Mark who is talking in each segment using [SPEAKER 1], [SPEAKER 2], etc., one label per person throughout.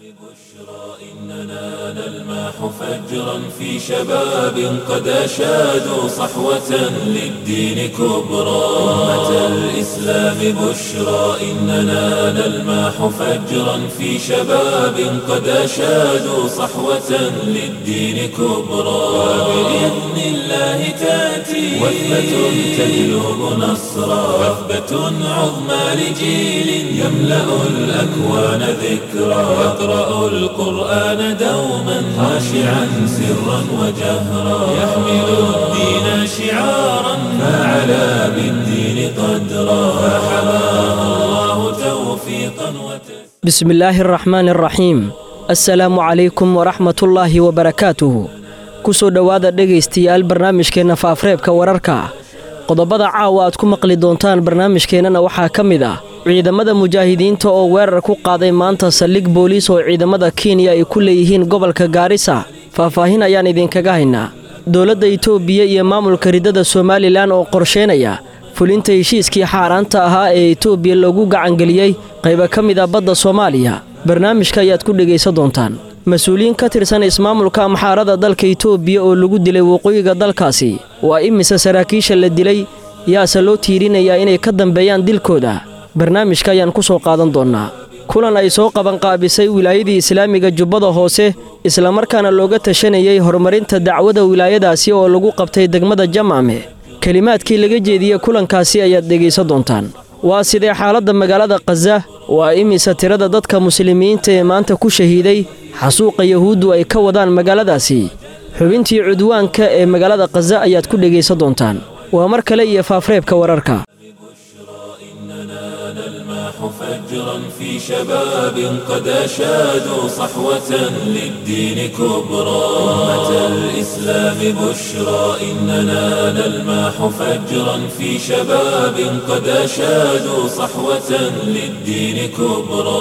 [SPEAKER 1] إننا نلمح فجرا في شباب قد أشادوا صحوة للدين كبرى أمة الإسلام بشرى إننا نلمح فجرا في شباب قد أشادوا صحوة للدين كبرى وبإذن الله تأتي وثبة تجلب نصرا وثبة عظمى لجيل يملأ الأكوان ذكرى يقرأ القرآن دوما خاشعا سرا وجهرا يحمل الدين شعارا فعلى بالدين قدرا فحماه الله توفيقا وتسليما
[SPEAKER 2] بسم الله الرحمن الرحيim assalaamu calaykum waraxmatullaahi wabarakaatuhu ku soo dhowaada dhegaystayaal barnaamijkeenna faafreebka wararka qodobada caawa aad ku maqli doontaan barnaamijkeennana waxaa ka mid ah ciidamada mujaahidiinta oo weerar ku qaaday maanta saldhig booliis oo ciidamada kenya ay ku leeyihiin gobolka gaarisa faahfaahin ayaan idinkaga haynaa dowladda itoobiya iyo maamulka riddada somalilan oo qorsheynaya fulinta heshiiskii xaaraanta ahaa ee itoobiya loogu gacangeliyey qayba ka mid a badda soomaaliya barnaamijka ayaad ku dhegaysan doontaan mas-uuliyiin ka tirsan ismaamulka amxaarada dalka itoobiya oo lagu dilay waqooyiga dalkaasi waa imise saraakiisha la dilay yaase loo tiirinayaa inay ka dambeeyaan dilkooda barnaamijka ayaan ku soo qaadan doonnaa kulan ay soo qabanqaabisay wilaayadii islaamiga jubbada hoose islamarkaana looga tashanayey horumarinta dacwada wilaayadaasi oo lagu qabtay degmada jamaame kelimaadkii laga jeediyey kulankaasi ayaad dhegaysan doontaan waa sidee xaaladda magaalada khaza waa imise tirada dadka muslimiinta ee maanta ku shahiiday xasuuqa yahuuddu ay ka wadaan magaaladaasi xubintii cudwaanka ee magaalada khaza ayaad ku dhegaysan doontaan waa mar kale iyo faafreebka wararka
[SPEAKER 1] فجرا في شباب قد أشادوا صحوة للدين كبرى أمة الإسلام بشرى إننا نلمح فجرا في شباب قد أشادوا صحوة للدين كبرى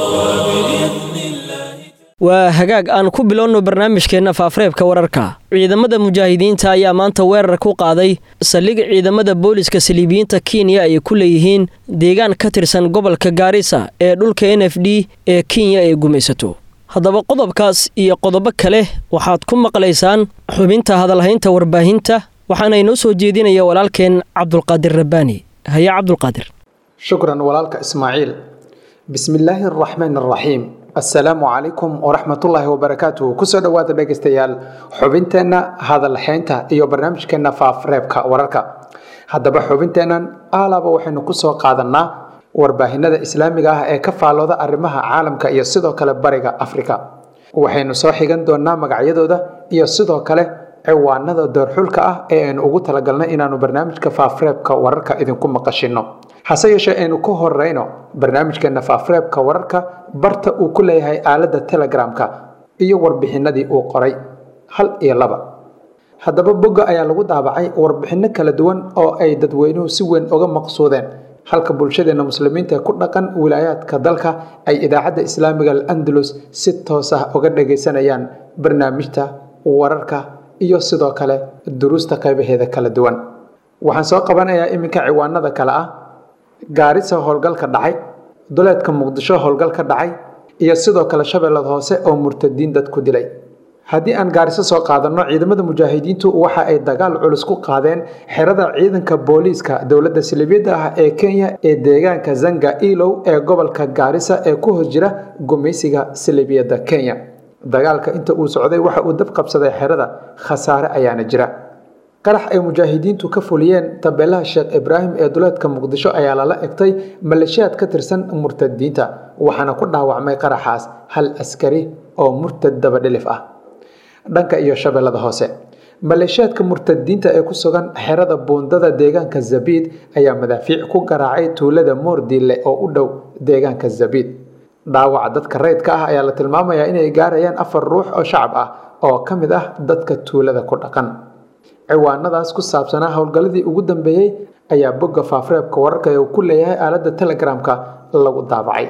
[SPEAKER 1] وبإذن الله
[SPEAKER 2] waa hagaag aan ku bilowno barnaamijkeenna faafreebka wararka ciidamada mujaahidiinta ayaa maanta weerar ku qaaday saldhig ciidamada booliska saliibiyiinta kenya ay ku leeyihiin deegaan ka tirsan gobolka gaarisa ee dhulka n f d ee kenya ay gumaysato haddaba qodobkaas iyo qodobo kale waxaad ku maqlaysaan xubinta hadalhaynta warbaahinta waxaana inoo soo jeedinaya walaalkeen cabdulqaadir rabbaani haye cabdulqaadir
[SPEAKER 3] shukran walaalka ismaaciil bismillaahi araxmaan araxiim assalaamu calaykum waraxmatullaahi wabarakaatuhu kusoo dhowaada dhegaystayaal xubinteenna hadalhaynta iyo barnaamijkeenna faafreebka wararka haddaba xubinteennan aalaba waxaynu kusoo qaadanaa warbaahinada islaamiga ah ee ka faalooda arrimaha caalamka iyo sidoo kale bariga afrika waxaynu soo xigan doonaa magacyadooda iyo sidoo kale ciwaanada doorxulka ah ee aynu ugu talagalnay inaanu barnaamijka faafreebka wararka idinku maqashino hase yeeshee aynu ku horeyno barnaamijkeena faafreebka wararka barta uu ku leeyahay aaladda telegramka iyo warbixinadii uu qoray hal iyo laba haddaba bogga ayaa lagu daabacay warbixinno kala duwan oo ay dadweynuhu si weyn uga maqsuudeen halka bulshadeena muslimiinta ku dhaqan wilaayaadka dalka ay idaacadda islaamiga al-andalus si toos ah uga dhagaysanayaan barnaamijta wararka iyo sidoo kale duruusta qaybaheeda kala duwan waxaan soo qabanayaa iminka ciwaanada kale ah gaarisa howlgal ka dhacay duleedka muqdisho howlgal ka dhacay iyo sidoo kale shabeellada hoose oo murtadiin dad ku dilay haddii aan gaariso soo qaadanno ciidamada mujaahidiintu waxa ay dagaal culus ku qaadeen xerada ciidanka booliiska dowladda silibyada ah ee kenya ee deegaanka zanga ilow ee gobolka gaarisa ee ku hos jira gumaysiga silibiyada kenya dagaalka inta uu socday waxa uu dab qabsaday xerada khasaare ayaana jira qarax ay mujaahidiintu ka fuliyeen tabeelaha sheekh ibraahim ee duleedka muqdisho ayaa lala egtay maleeshiyaad ka tirsan murtadiinta waxaana ku dhaawacmay qaraxaas hal askari oo murtad dabadhilif ah dhanka iyo shabeellada hoose maleeshiyaadka murtadiinta ee ku sugan xerada buundada deegaanka zabiid ayaa madaafiic ku garaacay tuulada moordiille oo u dhow deegaanka zabiid dhaawaca dadka rayidka ah ayaa la tilmaamayaa inay gaarayaan afar ruux oo shacab ah oo ka mid ah dadka tuulada ku dhaqan ciwaanadaas ku saabsanaa howlgalladii ugu dambeeyey ayaa bogga faafreebka wararka ee uu ku leeyahay aaladda telegramka lagu daabacay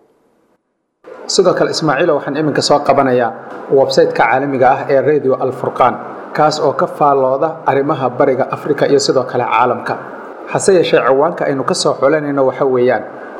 [SPEAKER 3] sidoo kale ismaaciilo waxaan iminka soo qabanayaa websayteka caalamiga ah ee radio alfurqaan kaas oo ka faallooda arrimaha bariga afrika iyo sidoo kale caalamka hase yeeshee ciwaanka aynu ka soo xulanayno waxa weeyaan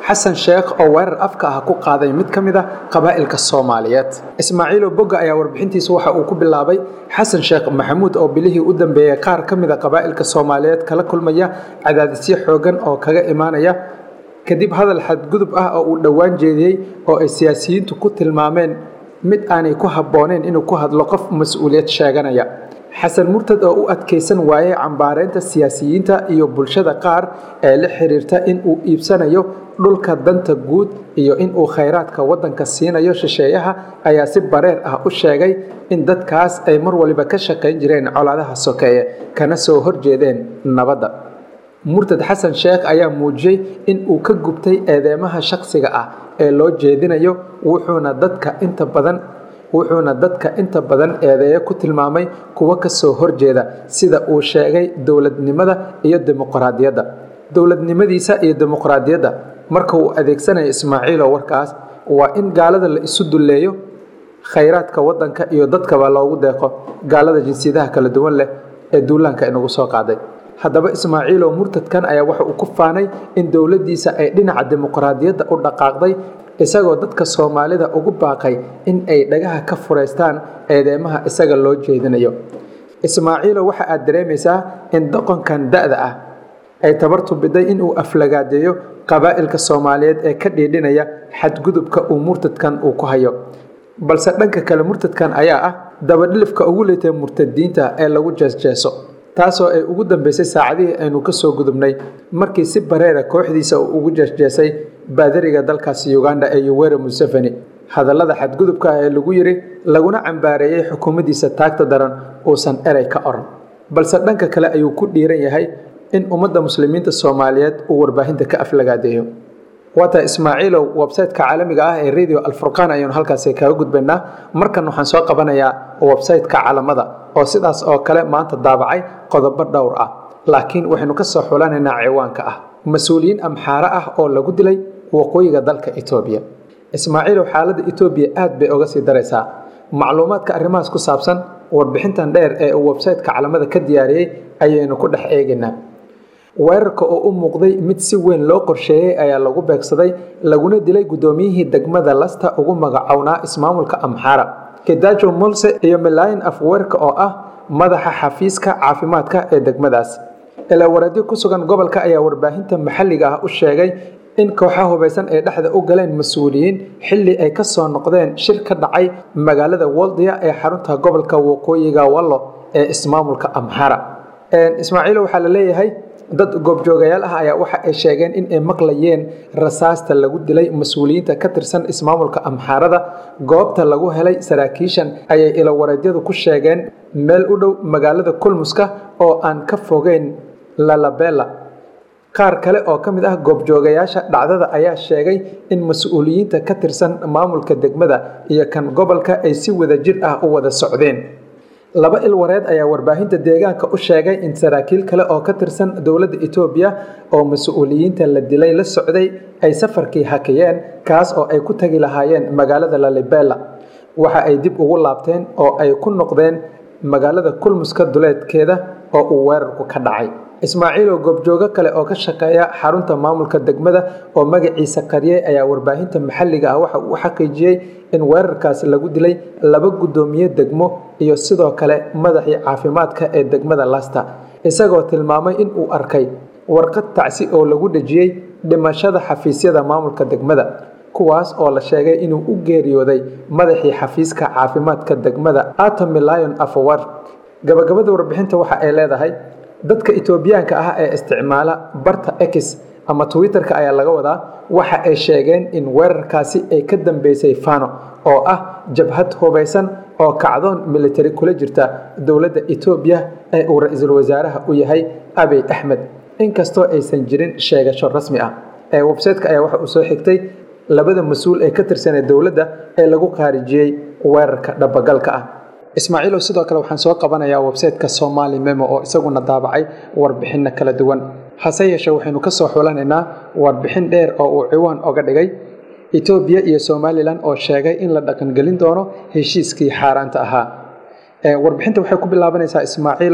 [SPEAKER 3] xasan sheekh oo weerar afka ah ku qaaday mid ka mid a qabaa'ilka soomaaliyeed ismaaciilo bogga ayaa warbixintiisa waxa uu ku bilaabay xasan sheekh maxamuud oo bilihii u dambeeyey qaar ka mid a qabaa'ilka soomaaliyeed kala kulmaya cadaadisyo xoogan oo kaga imaanaya kadib hadal xadgudub ah oo uu dhowaan jeediyey oo ay siyaasiyiintu ku tilmaameen mid aanay ku habbooneyn inuu ku hadlo qof mas-uuliyad sheeganaya xasan murtad oo u adkaysan waayey cambaareynta siyaasiyiinta iyo bulshada qaar ee la xiriirta in uu iibsanayo dhulka danta guud iyo in uu khayraadka waddanka siinayo shisheeyaha ayaa si bareer ah u sheegay in dadkaas ay mar waliba ka shaqayn jireen colaadaha sokeeye kana soo horjeedeen nabadda murtad xasan sheekh ayaa muujiyey in uu ka gubtay eedeymaha shakhsiga ah ee loo jeedinayo wuxuuna dadka inta badan wuxuuna dadka inta badan eedeeyo ku tilmaamay kuwo ka soo horjeeda sida uu sheegay dowladnimada iyo dimuqraadiyadda dowladnimadiisa iyo dimuqraadiyadda marka uu adeegsanayo ismaaciilo warkaas waa in gaalada la isu dulleeyo khayraadka waddanka iyo dadkaba loogu deeqo gaalada jinsiyadaha kala duwan leh ee duulaanka inagu soo qaaday haddaba ismaaciilo murtadkan ayaa waxa uu ku faanay in dowladdiisa ay dhinaca dimuqraadiyadda u dhaqaaqday isagoo dadka soomaalida ugu baaqay in ay dhagaha ka furaystaan eedeymaha isaga loo jeedinayo ismaaciilo waxa aad dareemaysaa in doqonkan da-da ah ay tabartu biday inuu aflagaadeeyo qabaa'ilka soomaaliyeed ee ka dhiidhinaya xadgudubka uu murtadkan uu ku hayo balse dhanka kale murtadkan ayaa ah dabadhilifka ugu leetay murtadiinta ee lagu jeesjeeso taasoo ay ugu dambeysay saacadihii aynu ka soo gudubnay markii si bareera kooxdiisa uu ugu jeesjeesay baadariga dalkaasi uganda ee yuwere museveni hadallada xadgudubka ah ee lagu yiri laguna cambaareeyey xukuumaddiisa taagta daran uusan erey ka oran balse dhanka kale ayuu ku dhiiran yahay in ummadda muslimiinta soomaaliyeed uu warbaahinta ka aflagaadeeyo waata ismaaciilow websayteka caalamiga ah ee radio alfurqaan ayaynu halkaasi kaga gudbaynaa markan waxaan soo qabanayaa websayteka calamada oo sidaas oo kale maanta daabacay qodobo dhowr ah laakiin waxaynu ka soo xulanaynaa ciwaanka ah mas-uuliyiin amxaare ah oo lagu dilay waqooyiga dalka etoobiya ismaaciilow xaaladda etoobiya aad bay oga sii daraysaa macluumaadka arrimahaas ku saabsan warbixintan dheer ee uu websayteka calamada ka diyaariyey ayaynu ku dhex eegaynaa weerarka oo u muuqday mid si weyn loo qorsheeyey ayaa lagu beegsaday laguna dilay guddoomiyihii degmada lasta ugu magacownaa ismaamulka amxaara kedajo molse iyo milaayin afweerka oo ah madaxa xafiiska caafimaadka ee degmadaas ilaawareedyo ku sugan gobolka ayaa warbaahinta maxalliga ah u sheegay in kooxaha hubaysan ay dhexda u galeen mas-uuliyiin xilli ay ka soo noqdeen shir ka dhacay magaalada woldia ee xarunta gobolka waqooyiga wallo ee ismaamulka amxara ismaaciilo waxaa la leeyahay dad goobjoogayaal ah ayaa waxa ay sheegeen in ay maqlayeen rasaasta lagu dilay mas-uuliyiinta ka tirsan ismaamulka amxaarada goobta lagu helay saraakiishan ayay ilawareedyadu ku sheegeen meel u dhow magaalada kulmuska oo aan ka fogeyn lalabela qaar kale oo ka mid ah goobjoogayaasha dhacdada ayaa sheegay in mas-uuliyiinta ka tirsan maamulka degmada iyo kan gobolka ay si wada jir ah u wada socdeen laba ilwareed ayaa warbaahinta deegaanka u sheegay in saraakiil kale oo ka tirsan dowladda etoobiya oo mas-uuliyiinta la dilay la socday ay safarkii hakiyeen kaas oo ay ku tagi lahaayeen magaalada lalibela waxa ay dib ugu laabteen oo ay ku noqdeen magaalada kulmuska duleedkeeda oo uu weerarku ka dhacay ismaaciilo goobjoogo kale oo ka shaqeeya xarunta maamulka degmada oo magaciisa qariyey ayaa warbaahinta maxalliga ah waxa uu xaqiijiyey in weerarkaas lagu dilay laba guddoomiye degmo iyo sidoo kale madaxii caafimaadka ee degmada lasta isagoo tilmaamay in uu arkay warqad tacsi oo lagu dhejiyey dhimashada xafiisyada maamulka degmada kuwaas oo la sheegay inuu u geeriyooday madaxii xafiiska caafimaadka degmada atamilayon afawar gabagabada warbixinta waxa ay leedahay dadka etoobiyaanka ah ee isticmaala barta x ama twitterka ayaa laga wadaa waxa ay sheegeen in weerarkaasi ay ka dambeysay fano oo ah jabhad hubaysan oo kacdoon militari kula jirta dowladda etoobiya ee uu ra-iisul wasaaraha u yahay abiy axmed inkastoo aysan jirin sheegasho rasmi ah ee websayteka ayaa waxa uu soo xigtay labada mas-uul ee ka tirsanee dowladda ee lagu qaarijiyey weerarka dhabagalka ah ismaaciilow sidoo kale waxaan soo qabanayaa websayteka somali memo oo isaguna daabacay warbixinno kala duwan hase yeeshee waxaynu ka soo xulanaynaa warbixin dheer oo uu ciwaan oga dhigay etoobiya iyo somalilan oo sheegay in la dhaqangelin doono heshiiskii xaaraanta ahaa warbixinta waxay ku bilaabanaysaa ismaaciilow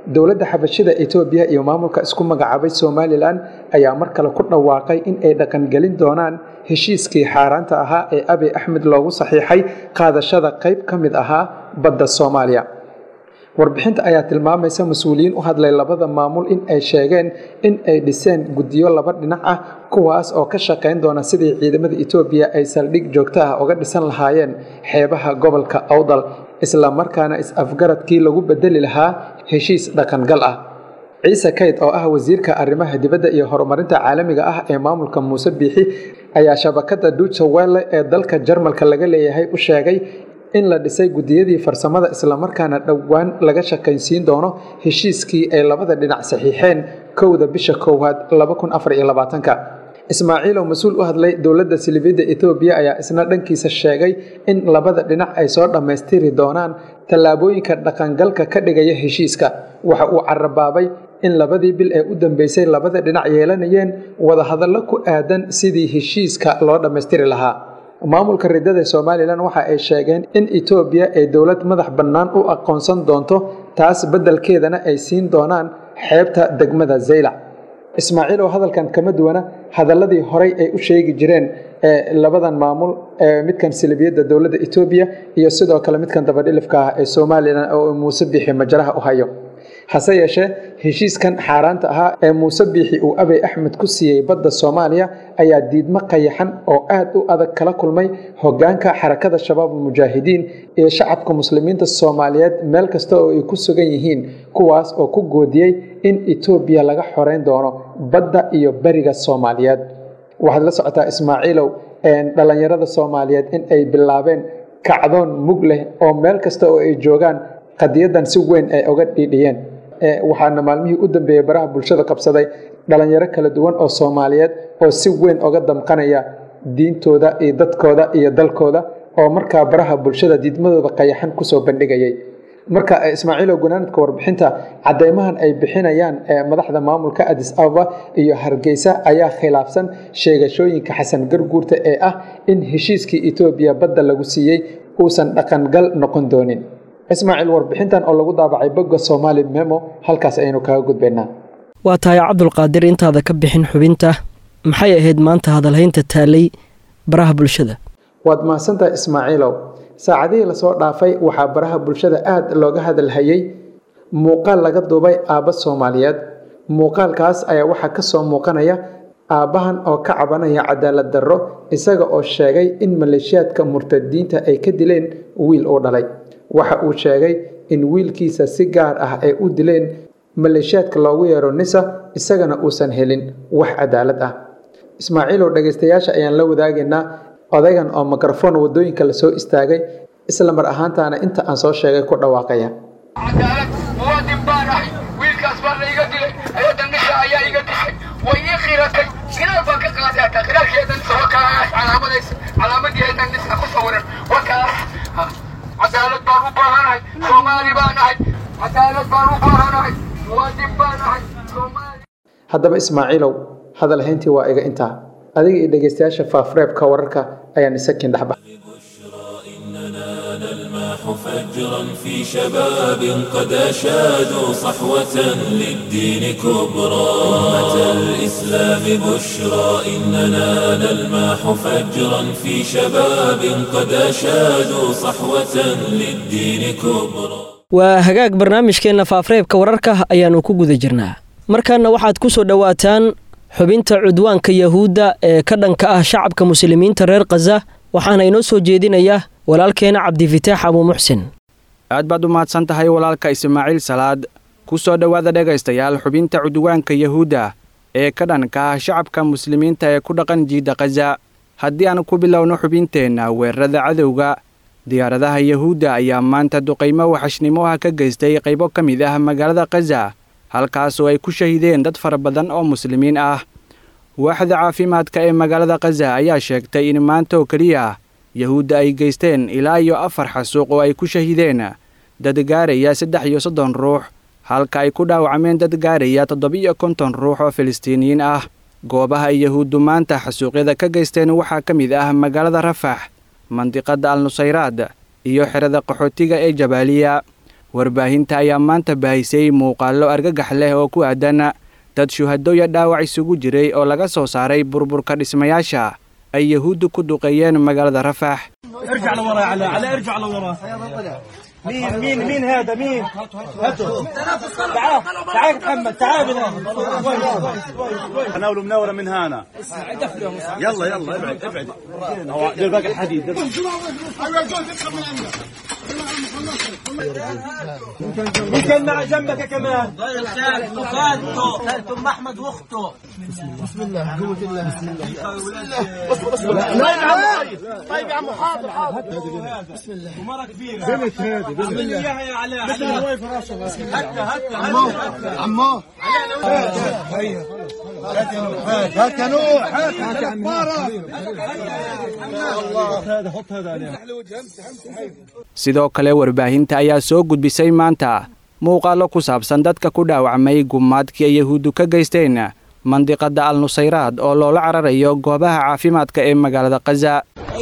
[SPEAKER 3] dowladda xabashida etoobiya iyo maamulka isku magacaabay somalilan ayaa mar kale ku dhawaaqay in ay dhaqangelin doonaan heshiiskii xaaraanta ahaa ee abi axmed loogu saxiixay qaadashada qayb ka mid ahaa badda soomaaliya warbixinta ayaa tilmaamaysa mas-uuliyiin u hadlay labada maamul in ay sheegeen in ay dhiseen guddiyo laba dhinac ah kuwaas oo ka shaqayn doona sidii ciidamada etoobiya ay saldhig joogto ah uga dhisan lahaayeen xeebaha gobolka awdal isla markaana is-afgaradkii lagu bedeli lahaa heshiis dhaqangal ah ciise kayd oo ah wasiirka arrimaha dibadda iyo horumarinta caalamiga ah ee maamulka muuse biixi ayaa shabakada duuja welle ee dalka jarmalka laga leeyahay u sheegay in la dhisay guddiyadii farsamada islamarkaana dhowaan laga shaqaynsiin doono heshiiskii ay labada dhinac saxiixeen kowda bisha koowaad ismaaciil oo mas-uul u hadlay dowladda silibiyadda etoobiya ayaa isna dhankiisa sheegay in labada dhinac ay soo dhammaystiri doonaan tallaabooyinka dhaqangalka ka dhigaya heshiiska waxa uu carabaabay in labadii bil ee u dambeysay labada dhinac yeelanayeen wadahadallo ku aadan sidii heshiiska loo dhammaystiri lahaa maamulka ridada somalilan waxa ay sheegeen in etoobiya ay dowlad madax bannaan u aqoonsan doonto taas beddelkeedana ay siin doonaan xeebta degmada zaylac ismaaciil oo hadalkan kama duwana hadaladii horay ay u sheegi jireen labadan maamul midkan silibiyadda dowladda etoobiya iyo sidoo kale midkan dabadhilifka ah ee somalilan oo muuse biixi majaraha u hayo hase yeeshee heshiiskan xaaraanta ahaa ee muuse biixi uu abey axmed ku siiyey badda soomaaliya ayaa diidmo qayaxan oo aad u adag kala kulmay hogaanka xarakada shabaab almujaahidiin iyo shacabka muslimiinta soomaaliyeed meel kasta oo ay ku sugan yihiin kuwaas oo ku goodiyey in etoobiya laga xoreyn doono badda iyo beriga soomaaliyeed waxaad la socotaa ismaaciilow dhallinyarada soomaaliyeed in ay bilaabeen kacdoon mug leh oo meel kasta oo ay joogaan qadiyadan si weyn ay oga dhiidhiyeen waxaana maalmihii u dambeeyey baraha bulshada qabsaday dhalinyaro kala duwan oo soomaaliyeed oo si weyn oga damqanaya diintooda iyo dadkooda iyo dalkooda oo markaa baraha bulshada diidmadooda qayaxan kusoo bandhigayay marka ismaaciilow gunaanadka warbixinta cadeymahan ay bixinayaan madaxda maamulka adis ababa iyo hargeysa ayaa khilaafsan sheegashooyinka xasan garguurta ee ah in heshiiskii etoobiya badda lagu siiyey uusan dhaqangal noqon doonin ismaaciil warbixintan oo lagu daabacay bogga somaali memo halkaas ayaynu kaga gudbaynaa
[SPEAKER 2] waa tahay cabdulqaadir intaada ka bixin xubinta maxay ahayd maanta hadalhaynta taalay baraha bulshada
[SPEAKER 3] waad mahadsantahay ismaaciilow saacadihii lasoo dhaafay waxaa baraha bulshada aada looga hadalhayey muuqaal laga duubay aabba soomaaliyeed muuqaalkaas ayaa waxaa ka soo muuqanaya aabbahan oo ka cabanaya cadaalad darro isaga oo sheegay in maleeshiyaadka murtadiinta ay ka dileen wiil uu dhalay waxa uu sheegay in wiilkiisa si gaar ah ay u dileen maleeshiyaadka loogu yeero nisa isagana uusan helin wax cadaalad ah ismaaciilow dhegaystayaasha ayaan la wadaagaynaa odaygan oo mikrofon wadooyinka lasoo istaagay isla mar ahaantaana inta aan soo sheegay ku dhawaaqaya
[SPEAKER 4] cadaalad muwaadin baan ahay wiilkaas baa la iga dilay ayadda nisa ayaa iga dishay way ii khiratay khiraal baan ka qaaday hataa khiraalkeedan soo kaas calaamadaysa calaamadeedan nisa ku sawiran wakaas cadaalad baan u baahanahay soomaali baan ahay cadaalad baan u baahanahay muwaadin baan ahay soomaali
[SPEAKER 3] haddaba ismaaciilow hadalhayntii waa iga intaa adiga iyo dhegaystayaasha faafreebka wararka ayaan isakin dhexba
[SPEAKER 1] نلمح فجرا في شباب قد أشادوا صحوة للدين كبرى أمة الإسلام بشرى إننا نلمح فجرا في شباب قد أشادوا صحوة للدين كبرى
[SPEAKER 2] waa hagaag barnaamijkeenna faafreebka wararka ayaannu ku guda jirnaa markaana waxaad ku soo dhowaataan xubinta cudwaanka yahuudda ee ka dhanka ah shacabka muslimiinta reer khaza waxaana inoo soo jeedinaya walaalkeena cabdifitaax abuu muxsin
[SPEAKER 5] aad baad u mahadsan tahay walaalka ismaaciil salaad ku soo dhowaada dhegaystayaal xubinta cudwaanka yahuudda ee ka dhanka ah shacabka muslimiinta ee ku dhaqan jiidda khaza haddii aan ku bilowno xubinteenna weerarada cadowga diyaaradaha yahuudda ayaa maanta duqaymo waxashnimo ah ka geystay qaybo ka mid ah magaalada khaza halkaasoo ay ku shahiideen dad fara badan oo muslimiin ah waaxda caafimaadka ee magaalada khaza ayaa sheegtay in maanta oo keliya yahuudda ay geysteen ilaa iyo afar xasuuq oo ay ku shahiideen dad gaaraya saddex iyo soddon ruux halka ay ku dhaawacmeen dad gaaraya toddobiyo konton ruux oo filistiiniyiin ah goobaha ay yahuuddu maanta xasuuqyada ka geysteen waxaa ka mid ah magaalada rafax mandiqadda al nusayraad iyo xerada qaxootiga ee jabaaliya warbaahinta ayaa maanta baahisay muuqaallo argagax leh oo ku aadan dad shuhado iyo dhaawac isugu jiray oo laga soo saaray burburka dhismayaasha ay yahuuddu ku duqeeyeen magaalada rafax
[SPEAKER 6] ارجع لورا على على ارجع لورا مين مين مين هذا مين هاتوا تعال تعال محمد تعال ناولوا مناوره من هنا يلا يلا ابعد ابعد هو دير باقي الحديد دير- مين كان مع جنبك يا كمان خالته خالته خالته ام احمد واخته بسم الله قوة الله بسم الله طيب يا عم حاضر حاضر بسم الله ومرة كبيرة بنت هذه بنت اياها يا علاء مثل هواي فراشة هكا هكا هكا عمو هات يا نوح هات هات يا هذا حط هذا عليه
[SPEAKER 5] sidoo kale warbaahinta ayaa soo gudbisay maanta muuqaallo ku saabsan dadka ku dhaawacmay gumaadkii ay yahuuddu ka geysteen mandiqadda al nusayraad oo loola cararayo goobaha caafimaadka ee magaalada khaza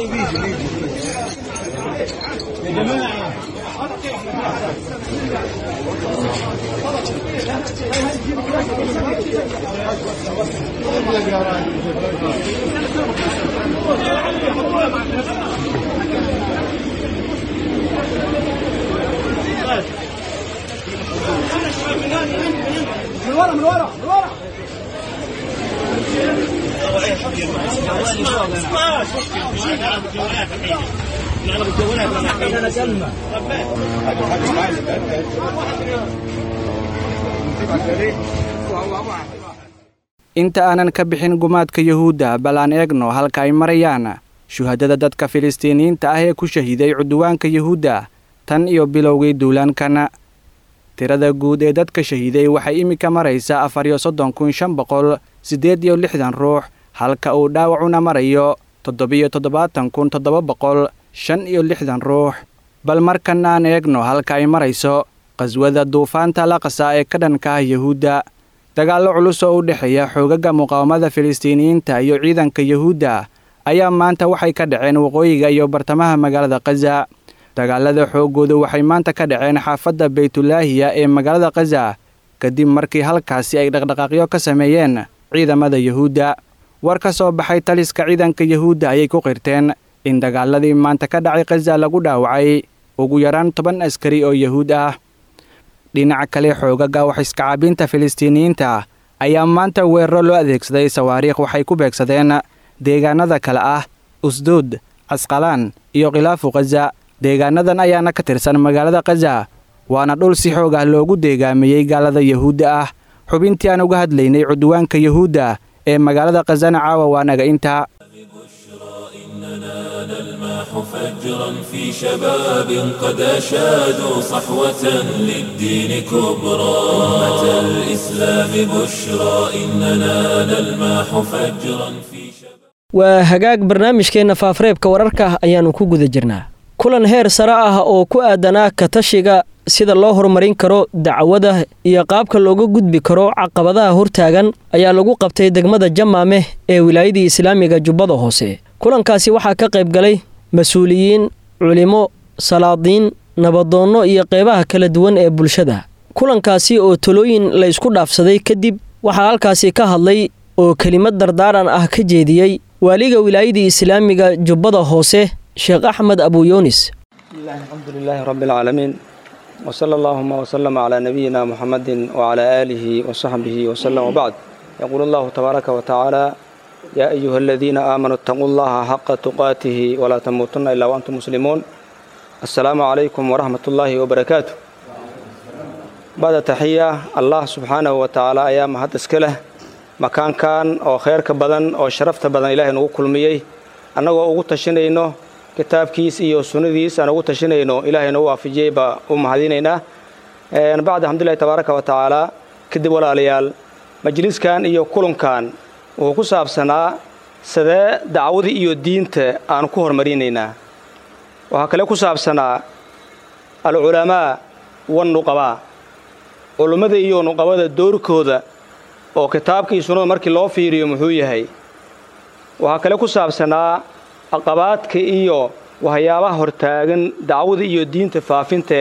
[SPEAKER 5] inta aanan ka bixin gumaadka yahuudda bal aan eegno halka ay marayaan shuhadada dadka filistiiniyiinta ah ee ku shahiiday cudwaanka yahuudda tan iyo bilowgii duulaankan tirada guud ee dadka shahiiday waxay iminka maraysaa afar iyo soddon kun shan boqol siddeed iyo lixdan ruux halka uu dhaawacuna marayo toddobiyo toddobaatan kun toddoba boqol shan iyo lixdan ruux bal markan aan eegno halka ay marayso qaswada duufaanta laqasa ee ka dhanka ah yahuudda dagaallo culus oo u dhexeeya xoogaga muqaawamada filistiiniyiinta iyo ciidanka yahuudda ayaa maanta waxay ka dhaceen waqooyiga iyo bartamaha magaalada khaza dagaalada xooggooda waxay maanta ka dhaceen xaafadda baytulaahiya ee magaalada khaza kadib markii halkaasi ay dhaqdhaqaaqyo ka sameeyeen ciidamada yahuudda war ka soo baxay taliska ciidanka yahuudda ayay ku qirteen in dagaaladii maanta ka dhacay khaza lagu dhaawacay ugu yaraan toban askari oo yahuud ah dhinaca kale xoogaga wax iskacaabinta filistiiniyiinta ayaa maanta weeraro loo adeegsaday sawaariikh waxay ku beegsadeen deegaanada kale ah usduud casqalaan iyo khilaafu khaza deegaanadan ayaana ka tirsan magaalada khaza waana dhul si xoog ah loogu deegaamiyey gaalada yahuudda ah xubintii aan uga hadlaynay cudwaanka yahuudda ee magaalada khazana caawa waa naga intaa
[SPEAKER 1] نلمح فجرا في شباب قد أشادوا صحوة للدين كبرى أمة الإسلام بشرى إننا نلمح فجرا في شباب
[SPEAKER 2] waa hagaag barnaamijkeenna faafareebka wararka ayaannu ku guda jirnaa kulan heer sare ah oo ku aadanaa katashiga sida loo horumarin karo dacwada iyo qaabka looga gudbi karo caqabadaha hortaagan ayaa lagu qabtay degmada jamaameh ee wilaayadii islaamiga jubbada hoose kulankaasi waxaa ka qayb galay mas-uuliyiin culimo salaadiin nabadoonno iyo qeybaha kala duwan ee bulshada kulankaasi oo talooyin la ysku dhaafsaday kadib waxaa halkaasi ka hadlay oo kelimad dardaaran ah ka jeediyey waaliga wilaayadii islaamiga jubbada hoose sheekh axmed abuyunis
[SPEAKER 7] الحمد لله رب العالمين وصلى اللهم وسلم على نبينا محمد وعلى آله وصحبه وسلم وبعد يقول الله تبارك وتعالى يا أيها الذين آمنوا اتقوا الله حق تقاته ولا تموتن إلا وأنتم مسلمون السلام عليكم ورحمة الله وبركاته بعد تحية الله سبحانه وتعالى أيام هذا اسكله مكان كان أو خير كبدن أو شرفت بدن إلهي نقول كل مية أنا وأقول تشينه kitaabkiis iyo sunnadiis aan ugu tashanayno ilaahayna u waafijiyey baa u mahadinaynaa bacd alxamdulilahi tabaaraka wa tacaala kadib walaalayaal majliskan iyo kulankan wuxuu ku saabsanaa sidee dacwadii iyo diinta aan ku horumarinaynaa waxaa kale ku saabsanaa alculamaa wannuqabaa culummada iyo nuqabada doorkooda oo kitaabka iyo sunnada markii loo fiiriyo muxuu yahay waxaa kale ku saabsanaa caqabaadka iyo waxyaabaha hortaagan dacwada iyo diinta faafinteeda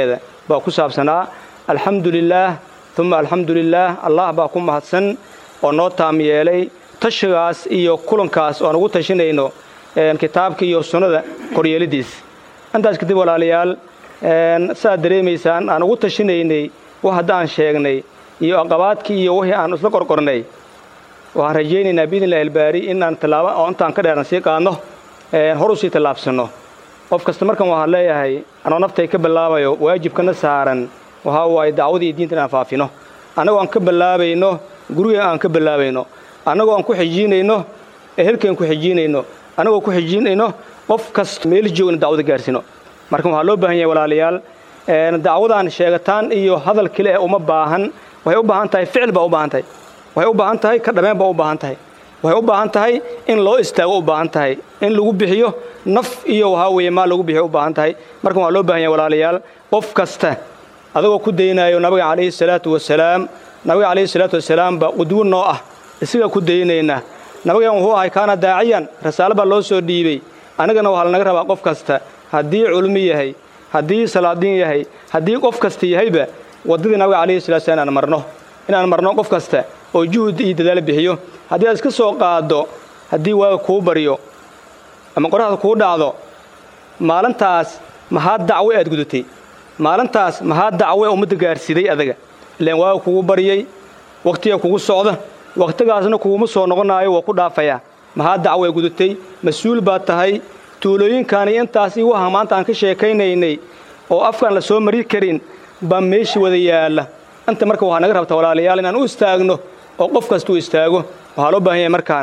[SPEAKER 7] baa ku saabsanaa alxamdu lilaah uma alxamdu lilaah allah baa ku mahadsan oo noo taam yeelay tashigaas iyo kulankaas oo aan ugu tashinayno kitaabka iyo sunnada koryeelidiis intaas kadib walaalayaal saaad dareemaysaan aan ugu tashinaynay wax haddaan sheegnay iyo aqabaadkii iyo wixii aan isla qorqornay waxaan rajaynaynaa biidn illahi albaari inaan tallaabo oo intaan ka dheeran sii qaadno hor usii tallaabsanno qof kasta markan waxaan leeyahay anoo naftay ka bilaabayo waajibkana saaran waxaa waaye dacwadii iyo diinta inaan faafino annagoo aan ka bilaabayno guriga aan ka bilaabayno annagoo aan ku xijiinayno ehelkeen ku xijiinayno annagoo ku xijiinayno qof kasta meel joogna dacwada gaarsiino marka waxaa loo baahan yahay walaalayaal dacwadaan sheegataan iyo hadal kale ee uma baahan waxay u baahan tahay ficil baa u baahan tahay waxay u baahan tahay ka dhameen baa u baahan tahay waxay u baahan tahay in loo istaago u baahan tahay in lagu bixiyo naf iyo waxaa weeye maal lagu bixiyo u baahan tahay marka waxaa loo baahan yahay walaalayaal qof kasta adagoo ku daynayo nabiga calayhi salaatu wasalaam nabiga calayhi salaatu wasalaam baa qudwo noo ah isagaa ku daynayna nabigan wuxuu ahay kaana daaciyan rasaalo baa loo soo dhiibey annagana waxaa lanaga rabaa qof kasta haddii culmi yahay haddii salaadiin yahay haddii qof kasta yahayba waddadii nabiga calayhi salatu wasalaam inaan marno inaan marno qof kasta oo juhud iyo dadaal bixiyo haddii aad iska soo qaaddo haddii waaga kuu baryo ama qoraxda kuu dhacdo maalintaas maxaa dacwe aad gudatay maalintaas maxaa dacwe ummadda gaarsiiday adaga ilaan waaga kugu baryey wakhtiga kugu socda wakhtigaasna kuguma soo noqonaayo waa ku dhaafayaa maxaa dacwe gudatay mas-uul baad tahay tuulooyinkaani intaasi waha maanta aan ka sheekaynaynay oo afkaan la soo mari karin baa meeshii wada yaalla inta marka waxaa naga rabta walaalayaal inaan u istaagno oo qof kasta u istaago waxaa loo baahan yahay markaan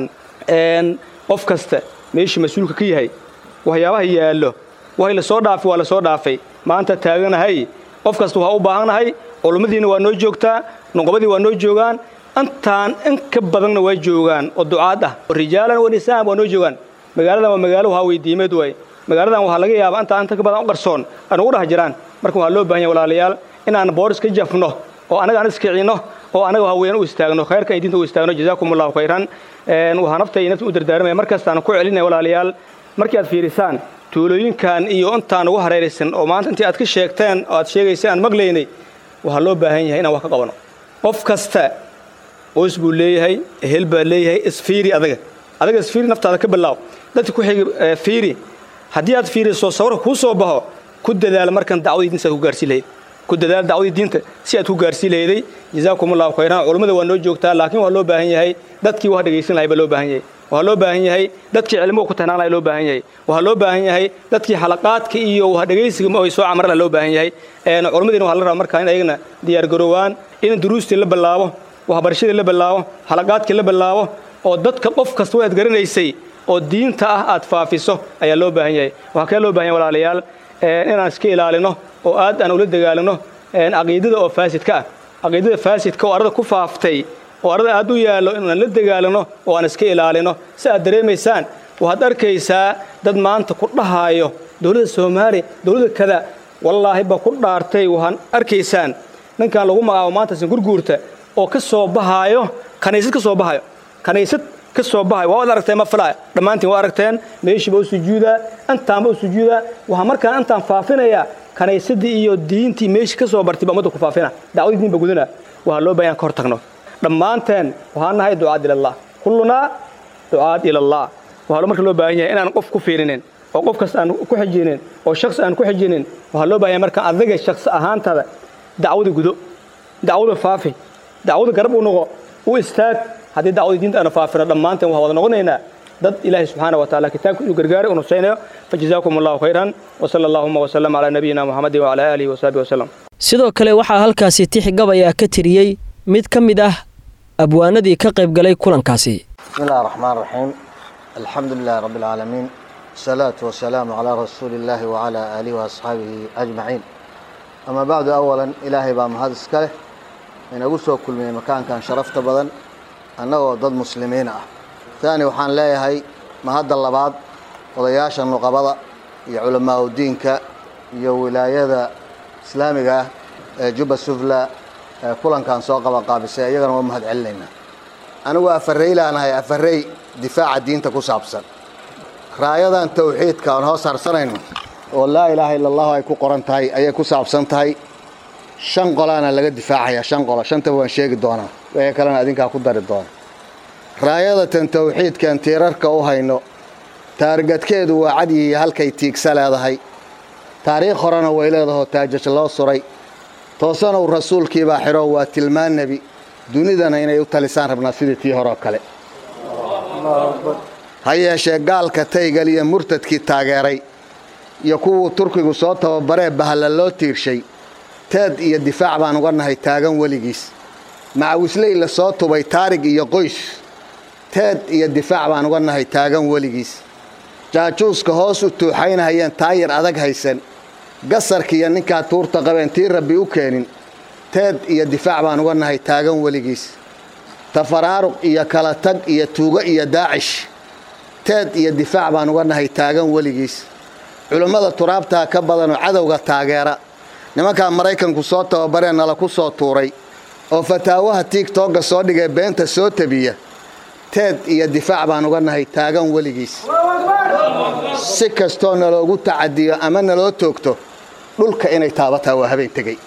[SPEAKER 7] qof kasta meeshii mas-uulka ka yahay waxyaabaha yaallo waxay la soo dhaafay waa la soo dhaafay maanta taaganahay qof kasta waxaa u baahannahay culummadiina waa noo joogtaa nuqbadii waa noo joogaan intaan in ka badanna waa joogaan oo ducaad ah rijaalan wa nisaan waa noo joogaan magaaladan waa magaalo waxaa weydiimeed waay magaaladan waxaa laga yaabaa intaa inta ka badan u qarsoon aan ugu dhex jiraan marka waxaa loo baahan yahay walaalayaal inaan booris ka jafno oo annaga aan iskicinno oo annaga haween u istaagno khayrka ay diinta u istaagno jazaakum allahu khayran waxaa nafta iyo nafta u dardaaramaya mar kastaan ku celinaya walaalayaal markii aad fiirisaan tuulooyinkan iyo intaan ugu hareeraysan oo maanta intii aad ka sheegteen oo aad sheegaysay aan maqlaynay waxaa loo baahan yahay inaan wax ka qabano qof kasta qoys buu leeyahay ehel baa leeyahay isfiiri adaga adaga isfiiri naftaada ka bilaaw dadka ku xigi fiiri haddii aad fiiriso sawirka kuu soo baxo ku dadaal markan dacwadii diinta aad ku gaarsiin lahayd ku dadaal dacwadii diinta si aad ku gaarsiin lahayday jazaakum allahu khayran culummada waa noo joogtaa laakiin waa loo baahan yahay dadkii wax dhegaysan lahay baa loo baahan yahay waxaa loo baahan yahay dadkii cilmuhu ku tahnaan lahay loo baahan yahay waxaa loo baahan yahay dadkii xalaqaadka iyo wax dhegaysiga ma ay soo camar laha loo baahan yahay culimmadiina waxaa la rabaa markaa in ayagana diyaargaroowaan in duruustii la bilaabo waxbarashadii la bilaabo xalaqaadkii la bilaabo oo dadka qof kasta waad garanaysay oo diinta ah aad faafiso ayaa loo baahan yahay waxaa kale loo baahan yahay walaalayaal inaan iska ilaalino oo aad aan ula dagaalano caqiidada oo faasidka ah caqiidada faasidka oo arada ku faaftay oo arada aad u yaallo inaan la dagaalano oo aan iska ilaalino si aad dareemaysaan waxaad arkaysaa dad maanta ku dhahaayo dowladda soomaaliya dowladda kada wallaahi ba ku dhaartay waxaan arkaysaan ninkan lagu magacaabo maanta singurguurta oo ka soo bahaayo kanaysad ka soo bahayo kanaysad ka soo bahayo waa wad aragteen ma filaya dhammaantiin waa aragteen meeshiiba u sujuudaa intaanba u sujuudaa waxaa markaan intaan faafinayaa kanaysadii iyo diintii meeshii ka soo bartay baa ummadda ku faafina dacwadii diin ba gudana waxaa loo baahan ka hor tagno dhammaanteen waxaan nahay ducaad ilallah kullunaa ducaad ilallah waxaa marka loo baahan yahay inaan qof ku fiirinin oo qof kasta aan ku xijinin oo shakhsi aan ku xijinin waxaa loo baahan yahay marka adiga shakhsi ahaantada dacwada gudo dacwada faafi dacwada garab u noqo u istaag haddii dacwadii diinta aanu faafino dhammaanteen waxaa wada noqonaynaa dad ilaahay subxaana wa taala kitaabka inuu gargaaray uu nusaynayo fajazaakum allahu khayran wasala allahuma wasalam calaa nabiyina muxamedin wacala aalihi wasaxbihi wasalam
[SPEAKER 2] sidoo kale waxaa halkaasi tix gabaya ka tiriyey mid ka mid ah abwaanadii ka qayb galay kulankaasi
[SPEAKER 8] بسم الله الرحمن الرحيم الحمد لله رب العالمين الصلاة والسلام على رسول الله وعلى آله وأصحابه أجمعين أما بعد أولا إلهي بام هذا السكاله إن أقول كل من مكان كان شرفت بدن أنه ضد مسلمين أه. ثاني وحان لا هي ما هذا اللبعض وضياش النقبضة يا علماء الدين ك يا ولاية إسلامية جوبا السفلى كلن كان سوق قابسة يجنا ومهد علينا anigu afarey laanahay afarey difaaca diinta ku saabsan raayadan tawxiidka aan hoos harsanayno oo laa ilaaha ila allahu ay ku qoran tahay ayay ku saabsan tahay shan qolaana laga difaacayaa shan qolo shantaba waan sheegi doonaa ee kalena adinkaa ku dari doona raayadatan tawxiidkan tiirarka u hayno taargadkeedu waa cadyihi halkay tiigsa leedahay taariikh horena way leedahoo taajaj loo suray toosanow rasuulkiibaa xidho waa tilmaan nebi dunidana inay u talisaan rabnaa sidii tii horeo kale ha yeeshee gaalka taygal iyo murtadkii taageeray iyo kuwuu turkigu soo tababaree bahalla loo tiirshay teed iyo difaac baan uga nahay taagan weligiis macawisley la soo tubay taarig iyo qoys teed iyo difaac baan uga nahay taagan weligiis jaajuuska hoos u tuuxaynahayeen taayir adag haysan gasarkiiyo ninkaa tuurta qabeen tii rabbi u keenin teed iyo difaac baan uga nahay taagan weligiis tafaraaruq iyo kala tag iyo tuugo iyo daacish teed iyo difaac baan uga nahay taagan weligiis culummada turaabtaa ka badanoo cadowga taageera nimankaa maraykanku soo tababaree nala ku soo tuuray oo fataawaha tiigtooga soo dhigee beenta soo tabiya teed iyo difaac baan uga nahay taagan weligiis si kastoo naloogu tacadiyo ama naloo toogto dhulka inay taabataa waa habeen tegey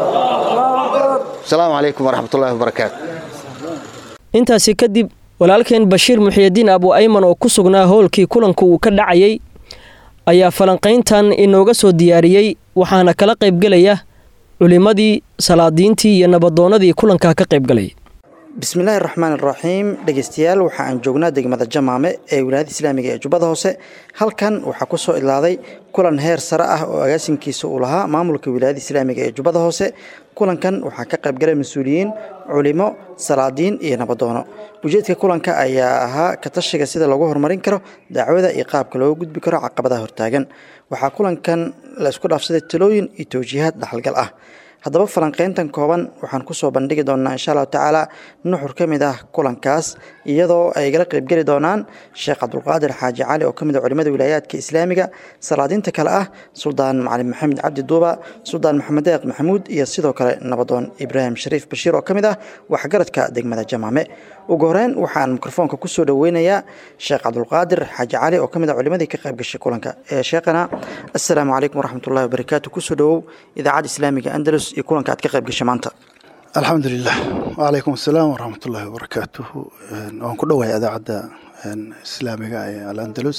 [SPEAKER 8] asalaamu calaykum waraxmatullahi wabarakaatu
[SPEAKER 2] intaasi kadib walaalkeen bashiir muxiyidiin abu ayman oo ku sugnaa howlkii kulanka uu ka dhacayay ayaa falanqayntan inooga soo diyaariyey waxaana kala qaybgelaya culimmadii salaadiintii iyo nabadoonnadii kulankaa ka qaybgalay
[SPEAKER 9] bismillaahi raxmaan iraxiim dhegeystayaal waxa aan joognaa degmada jamaame ee wilaayada islaamiga ee jubbada hoose halkan waxaa ku soo idlaaday kulan heer sare ah oo agaasinkiisa uu lahaa maamulka wilaayada islaamiga ee jubbada hoose kulankan waxaa ka qaybgalay mas-uuliyiin culimo salaadiin iyo nabadoono ujeedka kulanka ayaa ahaa katashiga sida lagu horumarin karo dacwada iyo qaabka looga gudbi karo caqabadaha hortaagan waxaa kulankan la isku dhaafsaday talooyin iyo towjiihaad dhaxalgal ah haddaba falanqeyntan kooban waxaan kusoo bandhigi doonaa insha allahu tacaala nuxur ka mid ah kulankaas iyadoo ay gala qaybgeli doonaan sheekh cabdulqaadir xaaji cali oo ka mid a culimada wilaayaadka islaamiga salaadiinta kale ah suldaan macalin maxamed cabdi duuba suldaan maxamed deeq maxamuud iyo sidoo kale nabadoon ibraahim shariif bashiir oo ka mid ah waxgaradka degmada jamaame ugu horeyn waxaan mikrofoonka kusoo dhoweynayaa sheekh cabdulqaadir xaaji cali oo ka mid a culimadii ka qayb gashay kulanka ee sheekhana assalaamu calaykum waraxmatullahi wabarakaatu kusoo dhowow idaacadda islaamiga andalus iyo kulanka aad ka qayb gashay maanta
[SPEAKER 10] alxamdulilah wacalaykum asalaam waraxmat ullaahi wabarakaatuhu waan ku dhowahay idaacadda islaamiga ee alandalus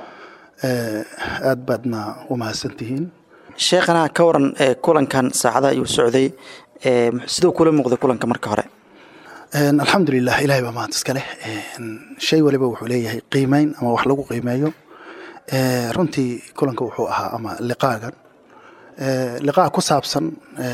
[SPEAKER 10] aad baadna u mahadsantihiin
[SPEAKER 9] sheekhana ka waran kulankan saacada ayuu socday siduu kula muuqday kulanka marka hore
[SPEAKER 10] alxamdulilah ilahay baa mahad iska leh shay waliba wuxuu leeyahay qiimeyn ama wax lagu qiimeeyo runtii kulanka wuxuu ahaa ama liqaagan liqaa ku saabsan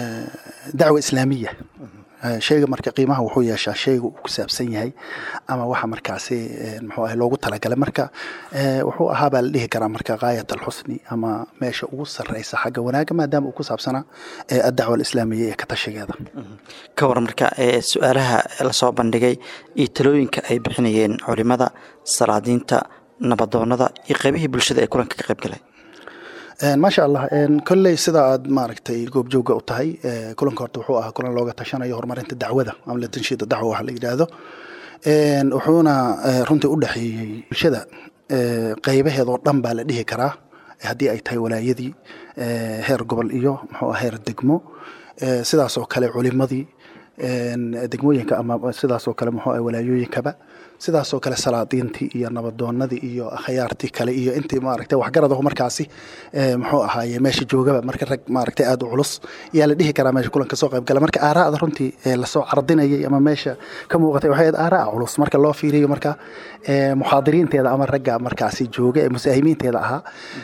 [SPEAKER 10] dacwa islaamiya shayga marka qiimaha wuxuu yeeshaa shayga uu ku saabsan yahay ama waxa markaasi muxuu ahay loogu talagalay marka wuxuu ahaa baa la dhihi karaa marka gaayat alxusni ama meesha ugu sarreysa xagga wanaaga maadaama uu ku saabsanaa addacwa alislaamiya ee ka tashigeeda
[SPEAKER 9] ka waran marka su-aalaha lasoo bandhigay iyo talooyinka ay bixinayeen culimada salaadiinta nabadoonada iyo qaybihii bulshada ee kulanka ka qayb galay
[SPEAKER 10] maasha allah kolley sida aad maaragtay goobjooga u tahay kulanka horta wuxuu ahaa kulan looga tashanayo horumarinta dacwada ama latanshiida dacwa waxa la yidhaahdo wuxuuna runtii u dhexeeyey bulshada qaybaheedoo dhan baa la dhihi karaa haddii ay tahay walaayadii heer gobol iyo muxuu heer degmo sidaasoo kale culimadii degmooyinka ama sidaasoo kale muxuu ah walaayooyinkaba sidaasoo kale salaadiintii iyo nabadoonadii iyo akhyaartii kale iyo intii maaragtay waxgaradahu markaasi muxuu ahaaye meesha joogaba marka rag maaragtay aada u culus yaa la dhihi karaa meesha kulanka soo qayb gala marka aaraa'da runtii lasoo cardinayay ama meesha ka muuqatay waxay ahayd aaraa'a culus marka loo fiiriyo marka muxaadiriinteeda ama ragga markaasi jooga ee musaahimiinteeda ahaa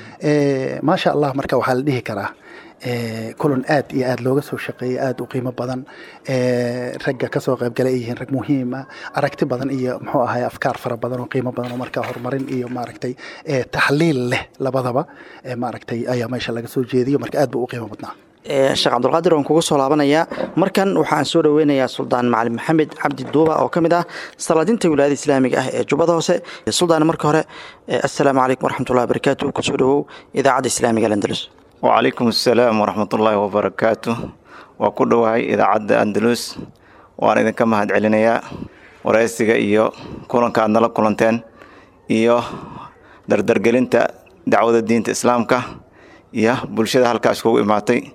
[SPEAKER 10] maasha allah marka waxaa la dhihi karaa kulan aad iyo aad looga soo shaqeeyay aad u qiimo badan ragga kasoo qaybgala ay yihiin rag muhiima aragti badan iyo muxuu ahay afkaar fara badan oo qiimo badan oo markaa horumarin iyo maaragtay taxliil leh labadaba maaragtay ayaa meesha laga soo jeediyo marka aad buu u qiimo badnaa
[SPEAKER 9] sheekh cabdulqaadir waan kugu soo laabanayaa markan waxaan soo dhoweynayaa suldaan macalin maxamed cabdi duuba oo ka mid ah salaadinta wilaayada islaamiga ah ee jubbada hoose suldaan marka hore assalaamu calaykum waraxmatullahi wabarakaatu kusoo dhowow idaacadda islaamiga alandalus
[SPEAKER 11] wacalaykum assalaam waraxmatullaahi wabarakaatu waa ku dhowahay idaacadda andalus waan idinka mahad celinayaa waraysiga iyo kulanka aad nala kulanteen iyo dardargelinta dacwada diinta islaamka iyo bulshada halkaa iskugu imaatay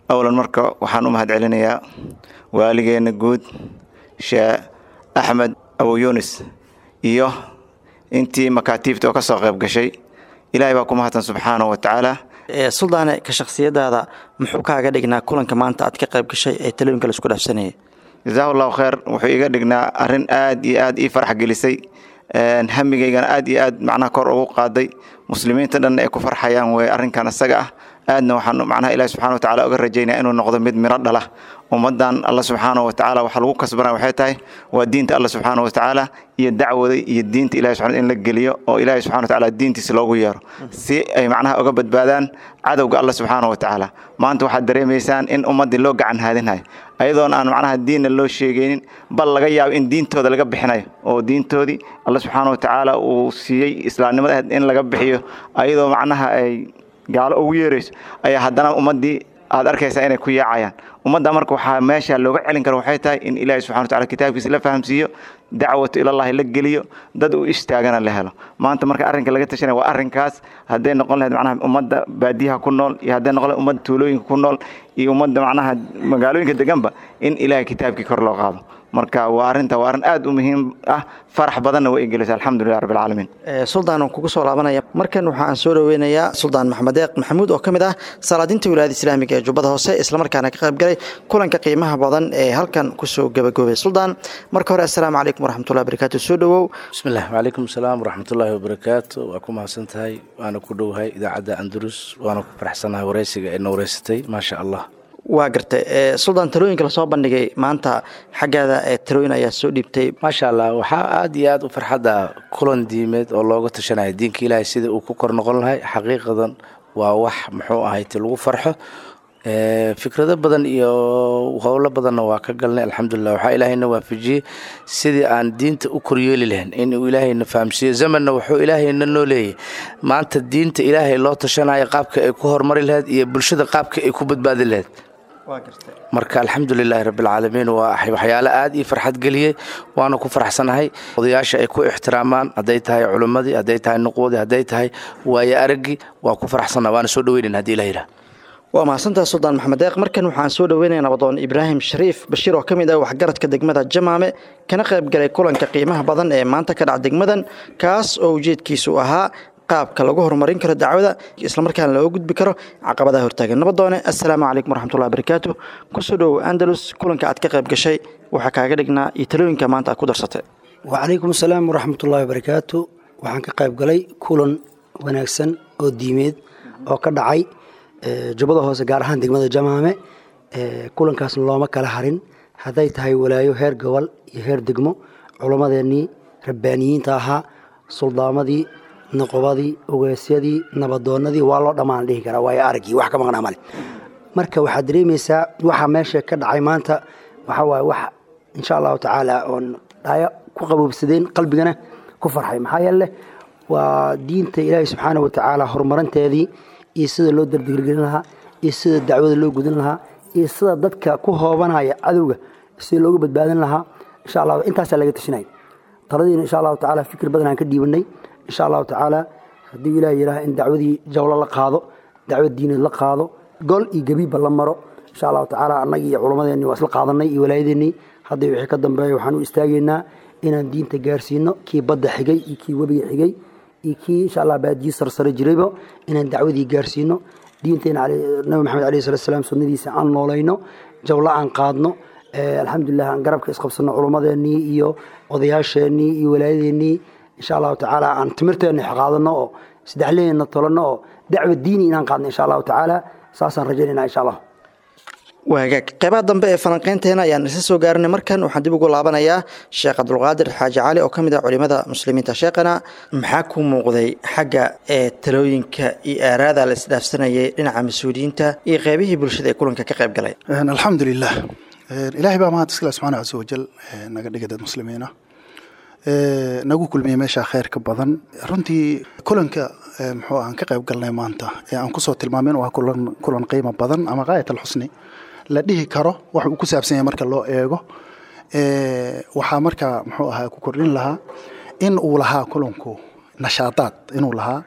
[SPEAKER 11] awlan marka waxaan u mahad celinayaa waaligeenna guud sheekh axmed abu yunis iyo intii makaatiibta oo ka soo qayb gashay ilaahay baa ku mahadsan subxaanahu wa tacaala
[SPEAKER 9] suldaane ka shakhsiyadaada muxuu kaaga dhignaa kulanka maanta aad ka qayb gashay ee talooyinka laisku dhaafsanayay
[SPEAKER 11] jazaahu allahu khayr wuxuu iga dhignaa arrin aad iyo aad ii farax gelisay hamigaygana aad iyo aad macnaha kor ugu qaaday muslimiinta dhanna ay ku farxayaan wey arrinkan isaga ah aadna waxaan macnaha ilahi subxana wa tacala uga rajaynaya inuu noqdo mid miro dhala ummaddan alla subxaana wa tacaala waxa lagu kasbanaya waxay tahay waa diinta alla subxaana wa tacaala iyo dacwada iyo diinta ilahi subxana in la geliyo oo ilahi subxana wa tacaala diintiisa loogu yeero si ay macnaha uga badbaadaan cadowga alla subxaana wa tacaala maanta waxaad dareemaysaan in ummaddii loo gacan haadinhayo ayadoon aan macnaha diinna loo sheegaynin bal laga yaabo in diintooda laga bixinayo oo diintoodii alla subxaana wa tacaala uu siiyey islaamnimada in laga bixiyo ayadoo macnaha ay gaalo ugu yeerayso ayaa haddana ummaddii aad arkaysaa inay ku yaacayaan ummadda marka waxaa meesha looga celin karo waxay tahay in ilaahi subxana wa tacala kitaabkiisa la fahamsiiyo dacwatu ilallahi la geliyo dad u istaagana la helo maanta marka arrinka laga tashanaya waa arrinkaas hadday noqon lahayd macnaha ummadda baadiyaha ku nool iyo hadday noqon lahayd ummadda tuulooyinka ku nool iyo ummadda macnaha magaalooyinka deganba in ilaahay kitaabkii kor loo qaado marka waa arrinta waa arrin aad u muhiim ah farax badanna way gelisa alxamdulilah rabbi alcaalamiin
[SPEAKER 9] suldaan waan kugu soo laabanaya markan waxa aan soo dhaweynayaa suldaan maxamed deeq maxamuud oo ka mid ah salaadinta wilaayada islaamiga ee jubbada hoose islamarkaana ka qayb galay kulanka qiimaha badan ee halkan kusoo gabagaboobay suldaan marka hore assalaamu calaykum waraxmatullahi wabarakaatu soo dhowow
[SPEAKER 12] bismillaah wacalaykum asalaam waraxmatullaahi wabarakaatu waa ku mahadsan tahay waana ku dhowahay idaacadda andalus waana ku faraxsanahay wareysiga ee na wareysatay maasha allah
[SPEAKER 9] waa gartay suldaan talooyinka lasoo bandhigay maanta xaggaada talooyin ayaa soo dhiibtay
[SPEAKER 12] maasha allah waxaa aada iyo aada u farxadda kulan diimeed oo looga tashanaya diinka ilaahay sida uu ku kor noqon lahay xaqiiqadan waa wax muxuu ahayte lagu farxo fikrado badan iyo howlo badanna waa ka galnay alxamdulilah waxaa ilaahayna waafajiyey sidii aan diinta u koryeeli lahayn inuu ilaahayna fahamsiiyo zamanna wuxuu ilaahayna noo leeyahy maanta diinta ilaahay loo tashanayo qaabka ay ku horumari lahayd iyo bulshada qaabka ay ku badbaadi lahayd marka alxamdulilaahi rabbilcaalamiin waa waxyaalo aad ii farxad geliyey waana ku faraxsanahay odayaasha ay ku ixtiraamaan hadday tahay culimmadii hadday tahay nuqwadii hadday tahay waayo araggii waa ku faraxsannaha waana soo dhoweynayn hadii ilah yidhaah
[SPEAKER 9] waa mahadsantaha suldaan maxamed deeq markan waxaan soo dhoweynaya nabadoon ibraahim shariif bashiir oo ka mid ah waxgaradka degmada jamaame kana qayb galay kulanka qiimaha badan ee maanta ka dhac degmadan kaas oo ujeedkiisu ahaa qaabka lagu horumarin karo dacwada islamarkaana looga gudbi karo caqabadaha hortaagan nabadoone assalaamu calaykum waraxmatullahi wabarakaatu kusoo dhowow andalus kulanka aad ka qayb gashay waxaa kaaga dhignaa iyo talooyinka maanta aad ku darsatay
[SPEAKER 13] wacalaykum asalaam waraxmatullahi wabarakaatu waxaan ka qayb galay kulan wanaagsan oo diimeed oo ka dhacay jubbada hoose gaar ahaan degmada jamaame kulankaasna looma kala harin hadday tahay walaayo heer gobol iyo heer degmo culammadeenii rabbaaniyiinta ahaa suldaamadii noqobadii ogeysyadii nabadoonadii waa loo dhammaan dhihi karaa waayo araggii wax ka maqnaa male marka waxaad dareemaysaa waxa meesha ka dhacay maanta waxaa waaye wax insha allahu tacaala oon dhaayo ku qaboobsadeen qalbigana ku farxay maxaa yeele waa diinta ilaahi subxaana wa tacaala horumarinteedii iyo sida loo dardigirgelin lahaa iyo sida dacwada loo gudin lahaa iyo sida dadka ku hoobanaya cadowga sida looga badbaadin lahaa insha allah intaasaa laga tashinaya taladiina insha allahu tacaala fikir badan aan ka dhiibanay insha allahu tacaala haddii ilaah yidhaha in dacwadii jawlo la qaado dacwad diineed la qaado gol iyo gebiibba la maro insha allahu tacaala annagii iyo culammadeenii waa isla qaadanay iyo walaayadeennii haddii wixii ka dambeeya waxaan u istaagaynaa inaan diinta gaarsiino kii badda xigay iyo kii webiga xigay iyo kii insha allah baadiyi sarsare jirayba inaan dacwadii gaarsiino diinteena nabi maxamed alayhi salatu salaam sunnadiisa aan noolayno jawlo aan qaadno alxamdulilah aan garabka isqabsano culummadeenii iyo odayaasheenii iyo walaayadeennii insha allahu tacaala aan timirteenna qaadano oo saddexleenna tolano oo dacwa diini inaan qaadno insha allahu tacaala saasaan rajaynayna insha allah
[SPEAKER 9] waagaag qeybaha dambe ee falanqeynteena ayaan isa soo gaarinay markan waxaan dib ugu laabanayaa sheekh cabdulqaadir xaaji cali oo ka mid ah culimada muslimiinta sheekhana maxaa ku muuqday xagga ee talooyinka iyo aaraada la isdhaafsanayay dhinaca mas-uuliyiinta iyo qeybihii bulshada ee kulanka ka qayb galay
[SPEAKER 10] alxamdulilah ilaahay baa mahad iskale subxaana casa wajal naga dhigay dad muslimiina nagu kulmiyey meesha kheyrka badan runtii kulanka muxuu aan ka qayb galnay maanta ee aan kusoo tilmaamin waa kulan kulan qiimo badan ama qaayat alxusni la dhihi karo wax uu ku saabsan yahay marka loo eego waxaa marka muxuu ahaa ku kordhin lahaa in uu lahaa kulanku nashaadaad inuu lahaa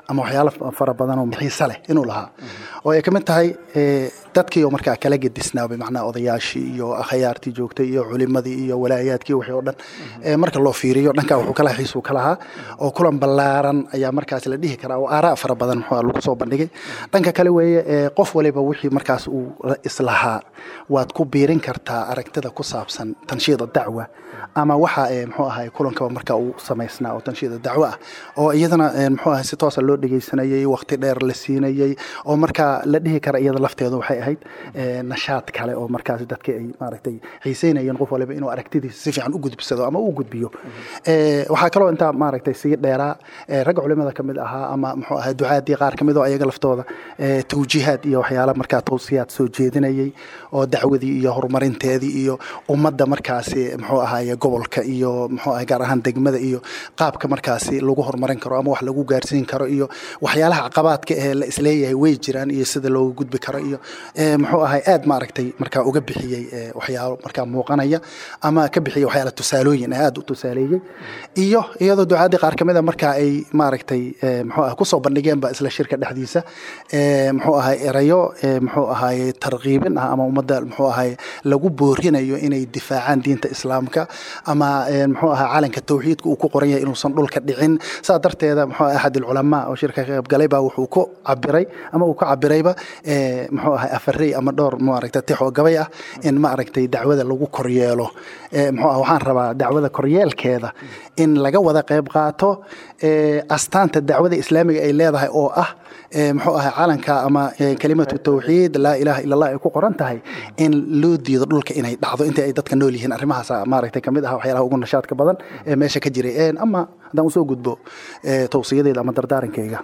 [SPEAKER 10] ama waxyaalo fara badan oo xiise leh inuu lahaa oo ay ka mid tahay dadkii oo markaa kala gedisnaa bimacnaa odayaashii iyo akhyaartii joogtay iyo culimadii iyo walaayaadkii wixii oo dhan marka loo fiiriyo dhankaa wuxuu kala xiisuu ka lahaa oo kulan ballaaran ayaa markaas la dhihi karaa oo aaraa fara badan muxuu lagu soo bandhigay dhanka kale weeye qof waliba wixii markaas uu islahaa waad ku biirin kartaa aragtida ku saabsan tanshiida dacwa ama waxa muxuu ahay kulankaba marka uu samaysnaa oo tanshiida dacwo ah oo iyadana muxuu ahay si toosa loo dhegeysanayay waqti dheer la siinayay oo marka la dhihi kara iyada lafteedu waxay ahayd nashaad kale oo markaas dadka ay maaragtay xiiseynayeen qof waliba inuu aragtidiisa si fiican u gudbsado ama u gudbiyo waxaa kaloo intaa maaragtay sii dheeraa ragga culimada kamid ahaa ama muxuu ahay ducaadii qaar kamid oo ayaga laftooda tawjiihaad iyo waxyaala markaa tawsiyaad soo jeedinayay oo dacwadii iyo horumarinteedii iyo ummadda markaasi muxuu ahaye gobolka iyo muxuu ahay gaar ahaan degmada iyo qaabka markaasi lagu horumarin karo ama wax lagu gaarsiin karo iyo waxyaalaha caqabaadka ee la isleeyahay way jiraan iyo sida looga gudbi karo iyo muxuu ahay aad maaragtay markaa uga bixiyey waxyaalo markaa muuqanaya ama ka bixiyey waxyaala tusaalooyin aad u tusaaleeyey iyo iyadoo ducaadii qaar kamid a markaa ay maaragtay muxuu ahay kusoo bandhigeenba isla shirka dhexdiisa muxuu ahay erayo muxuu ahay tarqiibin ah ama ummadda muxuu ahay lagu boorinayo inay difaacaan diinta islaamka ama muxuu ahaa calanka tawxiidka uu ku qoran yahay inuusan dhulka dhicin saa darteeda muxuu ahay axad alculamaa oo shirka ka qaybgalay baa wuxuu ku cabiray ama uu ka cabirayba muxuu ahay afarey ama dhowr maaragtay tixoo gabay ah in maaragtay dacwada lagu koryeelo muxuu ah waxaan rabaa dacwada koryeelkeeda in laga wada qayb qaato astaanta dacwada islaamiga ay leedahay oo ah muxuu ahay calanka ama kelimatu tawxiid laa ilaha ila allah ay ku qoran tahay in loo diido dhulka inay dhacdo intii ay dadka nool yihiin arrimahaas maaragtay kamid ah waxyaalaha ugu nashaadka badan ee meesha ka jiray ama haddaan usoo gudbo tawsiyadeeda ama dardaarankayga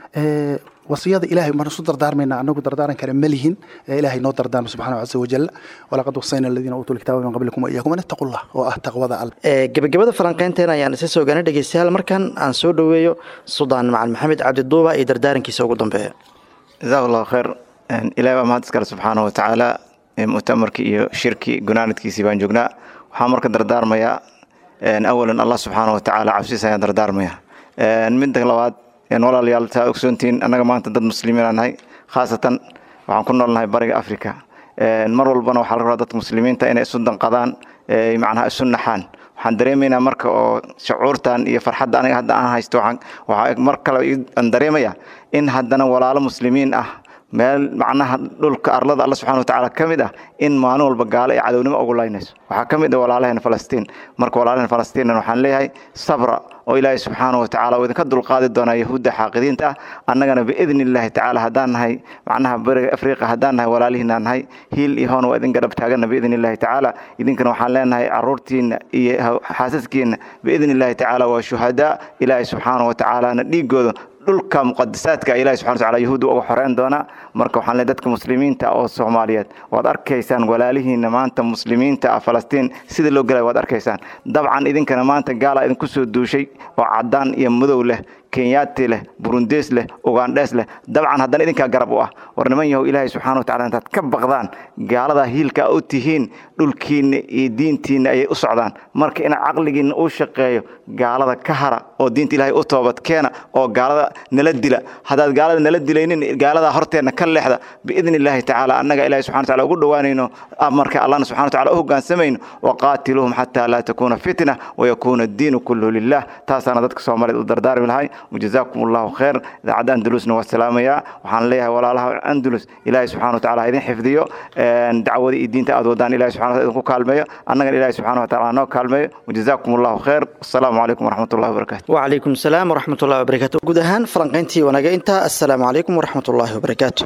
[SPEAKER 10] wasiyada ilaahay maan isu dardaarmayna anagu dardaaran kale ma lihin ilaahay noo dardaarma subxaanahu casa wajal walaqad wasayna aladiina uutuu lkitaaba min qablikum wa iyaakum an ittaqullah oo ah taqwada alle
[SPEAKER 9] gebagabada falanqeynteena ayaan isa soo gaana dhegeystayaal markan aan soo dhoweeyo suldaan macalin maxamed cabdiduuba iyo dardaarankiisa ugu dambeeya
[SPEAKER 11] jazaak allahu khayr ilahay baa mahad iskale subxaanahu watacaala mu'tamarkii iyo shirkii gunaanadkiisii baan joognaa waxaan marka dardaarmayaa awalan allah subxaanahu watacaala cabsiisa ayaan dardaarmaya midda labaad walaalayaal taa ogsoontihiin annaga maanta dad muslimiin nahay khaasatan waxaan ku noolnahay bariga africa mar walbana waxaa laga rabaa dadka muslimiinta inay isu danqadaan macnaha isu naxaan waxaan dareemaynaa marka oo shucuurtan iyo farxadda aniga hadda aan haysto waxaa mar kale aan dareemaya in haddana walaalo muslimiin ah meel macnaha dhulka arlada alla subxana watacaala ka mid ah in maalin walba gaalo ay cadownimo ugu laynayso waxaa ka mid ah walaalaheena falastiin marka walaalaheena falastiinna waxaan leeyahay sabra oo ilaahay subxaana watacaala uu idinka dulqaadi doonaa yahuudda xaaqidiinta ah annagana biidni illaahi tacaala haddaan nahay macnaha bariga afriqa haddaan nahay walaalihiinaan nahay hiil iyo hoon waa idin garab taagana biidni illaahi tacaala idinkana waxaan leenahay caruurtiina iyo xaasaskiina biidni illaahi tacaala waa shuhadaa ilaahay subxaana watacaalana dhiigooda dhulka muqadisaadka ilahi subxana wataala yahuudda uga xoreyn doonaa marka waxaan leeyahay dadka muslimiinta oo soomaaliyeed waad arkaysaan walaalihiina maanta muslimiinta ah falastiin sida loo gelaya waad arkaysaan dabcan idinkana maanta gaalaa idinku soo duushay oo caddaan iyo madow leh kenyaati leh burundees leh ugandhees leh dabcan haddana idinkaa garab u ah war niman yahow ilaahay subxana watacala intaad ka baqdaan gaaladaa hiilka u tihiin dhulkiinna iyo diintiinna ayay u socdaan marka inaad caqligiinna uu shaqeeyo gaalada ka hara oo diinta ilaahay u toobad keena oo gaalada nala dila haddaad gaalada nala dilaynin gaaladaa horteenna ka leexda biidni illaahi tacaala annaga ilahay subxana wataala ugu dhowaanayno marka allahna subxana wataala u hoggaansamayno waqaatiluuhum xataa laa takuuna fitna wayakuuna addiinu kulluhu lilah taasaana dadka soomaaliyeed u dardaarmi lahay وجزاكم الله خير إذاعة أندلسنا والسلام يا وحن ليها ولا لها أندلس إلهي سبحانه وتعالى هذين حفظيو دعوة الدين تأذودان إلهي سبحانه وتعالى كالمية أنا إلهي سبحانه وتعالى نو كالمية وجزاكم الله خير السلام عليكم ورحمة الله وبركاته
[SPEAKER 9] وعليكم السلام ورحمة الله وبركاته قد هان فرنقينتي ونقا انت السلام عليكم ورحمة الله وبركاته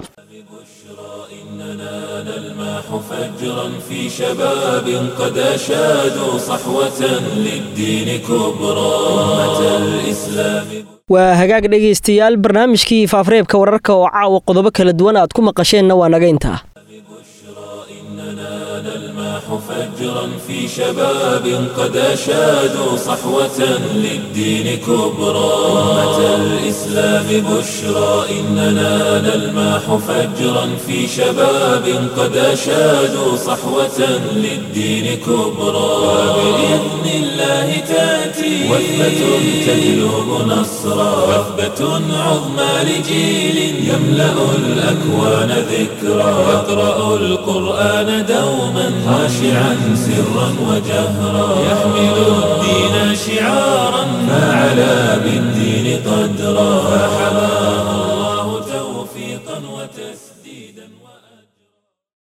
[SPEAKER 1] نلماح فجرا في شباب قد أشادوا صحوة للدين كبرى أمة الإسلام
[SPEAKER 2] waa hagaag dhegaystayaal barnaamijkii faafreebka wararka oo caawa qodobo kala duwan aad ku maqasheenna waa naga intaa
[SPEAKER 1] نلمح فجرا في شباب قد أشادوا صحوة للدين كبرى أمة الإسلام بشرى إننا نلمح فجرا في شباب قد أشادوا صحوة للدين كبرى وبإذن الله تأتي وثبة تجلب نصرا وثبة عظمى لجيل يملأ الأكوان ذكرا يقرأ القرآن دوما خاشعا سرا وجهرا يحمل الدين شعارا فعلى بالدين قدرا فحمى